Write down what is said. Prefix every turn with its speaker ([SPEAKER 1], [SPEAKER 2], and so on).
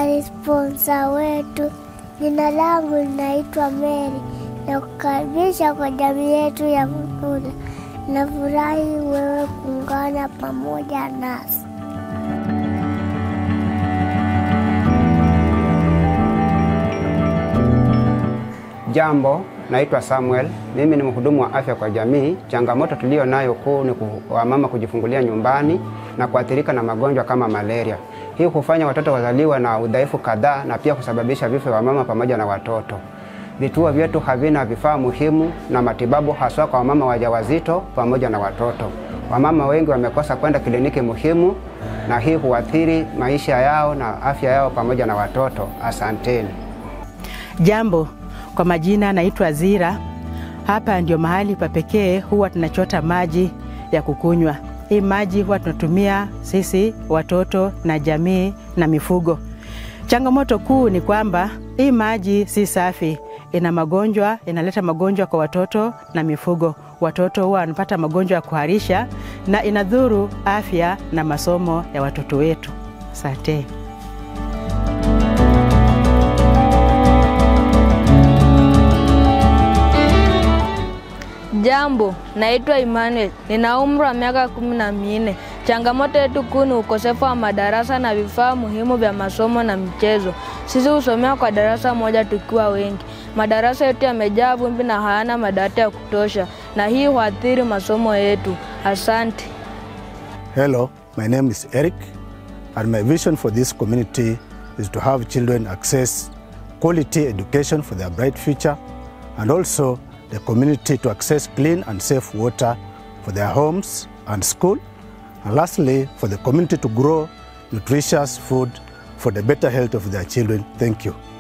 [SPEAKER 1] na sponsa wetu. Jina langu linaitwa Mary na kukaribisha kwa jamii yetu ya Mukula. Nafurahi wewe kuungana pamoja nasi.
[SPEAKER 2] Jambo, naitwa Samuel. Mimi ni mhudumu wa afya kwa jamii. Changamoto tuliyo nayo kuu ni wamama kujifungulia nyumbani na kuathirika na magonjwa kama malaria. Hii hufanya watoto wazaliwa na udhaifu kadhaa na pia kusababisha vifo vya wamama pamoja na watoto. Vituo vyetu havina vifaa muhimu na matibabu haswa kwa wamama wajawazito pamoja na watoto. Wamama wengi wamekosa kwenda kliniki muhimu na hii huathiri maisha yao na afya yao pamoja na watoto. Asanteni.
[SPEAKER 3] Jambo, kwa majina naitwa Zira. Hapa ndio mahali pa pekee huwa tunachota maji ya kukunywa. Hii maji huwa tunatumia sisi watoto na jamii na mifugo. Changamoto kuu ni kwamba hii maji si safi, ina magonjwa, inaleta magonjwa kwa watoto na mifugo. Watoto huwa wanapata magonjwa ya kuharisha na inadhuru afya na masomo ya watoto wetu. Asante.
[SPEAKER 4] Jambo, naitwa Emmanuel, nina umri wa miaka kumi na minne. Changamoto yetu kuu ni ukosefu wa madarasa na vifaa muhimu vya masomo na michezo. Sisi husomea kwa darasa moja tukiwa wengi. Madarasa yetu yamejaa vumbi na hayana madawati ya kutosha, na hii huathiri masomo yetu. Asante.
[SPEAKER 5] Hello, my name is Eric, and my vision for this community is to have children access quality education for their bright future and also the community to access clean and safe water for their homes and school. And lastly, for the community to grow nutritious food for the better health of their children. Thank you.